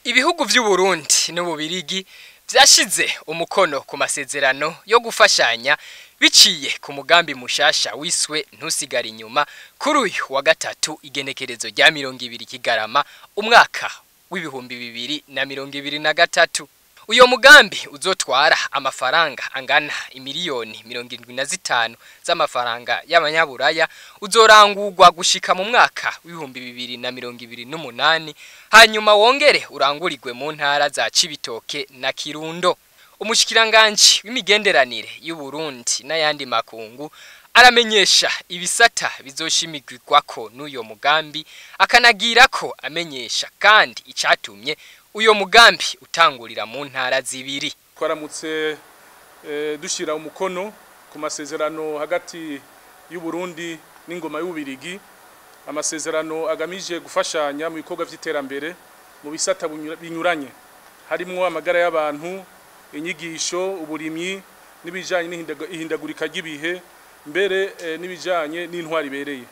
Ibihugu vy'Uburundi n'Ububirigi vyashize umukono ku masezerano yo gufashanya biciye ku mugambi mushasha wiswe ntusigara inyuma kuri uyu wa gatatu igenekerezo rya mirongo ibiri kigarama umwaka w'ibihumbi bibiri na mirongo ibiri na gatatu uyo mugambi uzotwara amafaranga angana imiliyoni mirongo indwi na zitanu z'amafaranga y'abanyaburaya uzorangurwa gushika mu mwaka w'ibihumbi bibiri na mirongo ibiri n'umunani hanyuma wongere urangurirwe mu ntara za Cibitoke na Kirundo umushikiranganji w'imigenderanire y'Uburundi n'ayandi makungu aramenyesha ibisata bizoshimigirwako n'uyo mugambi akanagira ko amenyesha kandi icatumye uyo mugambi utangurira mu ntara zibiri twaramutse eh, dushira umukono ku masezerano hagati y'u Burundi n'ingoma y'ubirigi amasezerano agamije gufashanya mu bikorwa vy'iterambere mu bisata bunyura- binyuranye harimwo amagara y'abantu inyigisho uburimyi n'ibijanye n'ihindaga- ihindagurika ry'ibihe mbere eh, n'ibijanye n'intwari ibereye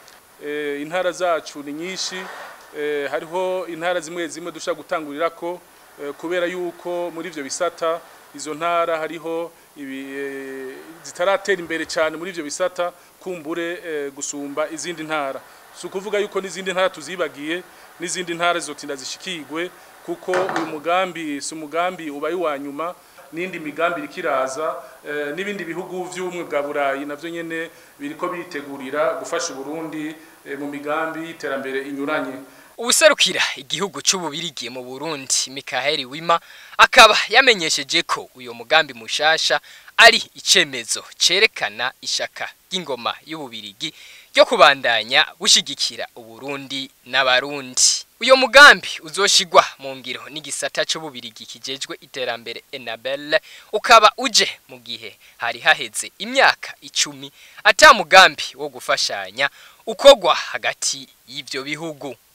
eh, intara zacu ni nyinshi eh, hariho intara zimwe zimwe dushaka gutangurirako eh, kubera yuko muri ivyo bisata izo ntara hariho ibi, eh, zitaratera imbere cyane muri ivyo bisata kumbure eh, gusumba izindi ntara si ukuvuga yuko n'izindi ntara tuzibagiye n'izindi ntara zizotinda zishikirwe kuko uyu mugambi si umugambi ubaye uwa nyuma n'indi migambi iriko iraza eh, n'ibindi bihugu vy'ubumwe bwa burayi navyo nyene biriko bitegurira gufasha uburundi eh, mu migambi y'iterambere inyuranye Uwuserukira igihugu c'ububirigi mu Burundi Mikaeli Wima akaba yamenyesheje ko uyo mugambi mushasha ari icemezo cerekana ishaka ry'ingoma y'ububirigi ryo kubandanya bushigikira Uburundi n'abarundi. Uyo mugambi uzoshigwa mu ngiro n'igisata c'ububirigi kijejwe iterambere Enabel ukaba uje mu gihe hari haheze imyaka icumi ata mugambi wo gufashanya ukogwa hagati y'ivyo bihugu.